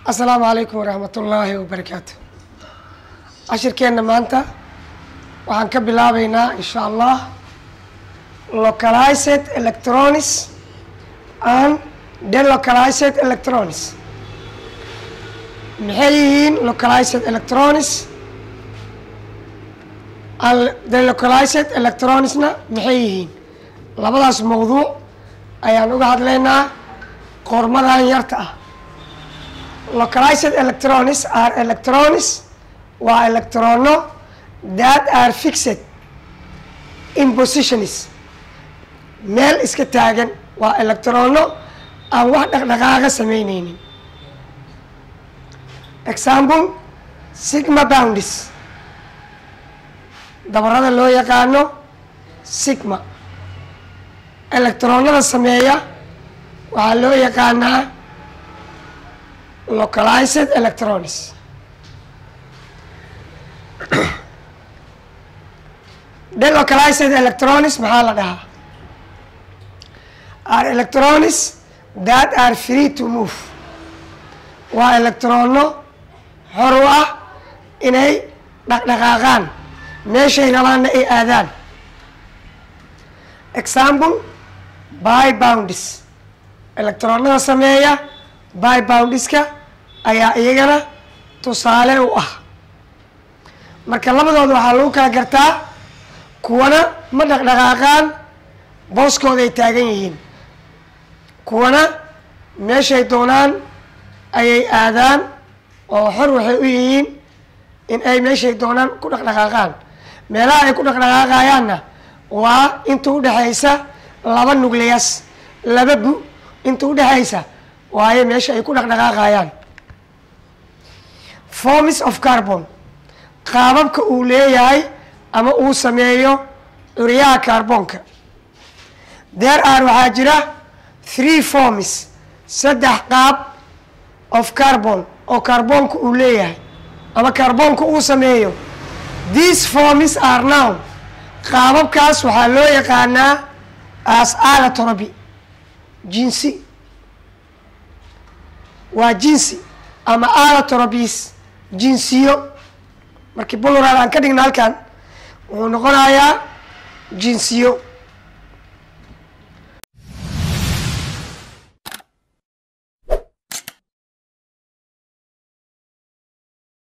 asalaamu calaykum waraxmat ullaahi wabarakaatu cashirkeenna maanta waxaan ka bilaabeynaa insha allah localized electronics and delocalized electronics maxay yihiin localized electronics and delocalized electronicsna maxay yihiin labadaas mawduuc ayaan uga hadlaynaa qormadan yarta ah localized electronics are electronics waa electrono that are fixed in positions meel iska taagan waa electrono aan wax dhaqdhaqaaqa sameyneynin example sigma boundis dabarada loo yaqaano sigma electronada sameeya waxaa loo yaqaanaa localized electronics delocalized electronics maxaa la dhahaa are electronics that are free to move waa electrono xor u ah inay dhaqdhaqaaqaan meeshay rabaanna ay aadaan example by boundis electronada sameeya by boundiska ayaa iyagana tusaale u ah marka labadooda waxaa lagu kala gartaa kuwana ma dhaqdhaqaaqaan booskooda ay taagan yihiin kuwana meeshay doonaan ayay aadaan oo xor waxay u yihiin in ay meeshay doonaan ku dhaqdhaqaaqaan meelaha ay ku dhaqdhaqaaqayaanna waa inta udhexaysa laba nucleas laba bu inta udhexaysa waayo meesha ay ku dhaqdhaqaaqayaan forms of carbon qaababka uu leeyahay ama uu sameeyo curyaha carbonka there are waxaa jira three forms saddex qaab of carbon oo carbonka uu leeyahay ama carbonka uu sameeyo these forms are now qaababkaas waxaa loo yaqaanaa as alatoropy jinsi waa jinsi ama alatoropis jinsiyo markii bulural aan ka dhigna halkan wuxuu noqonayaa jinsiyo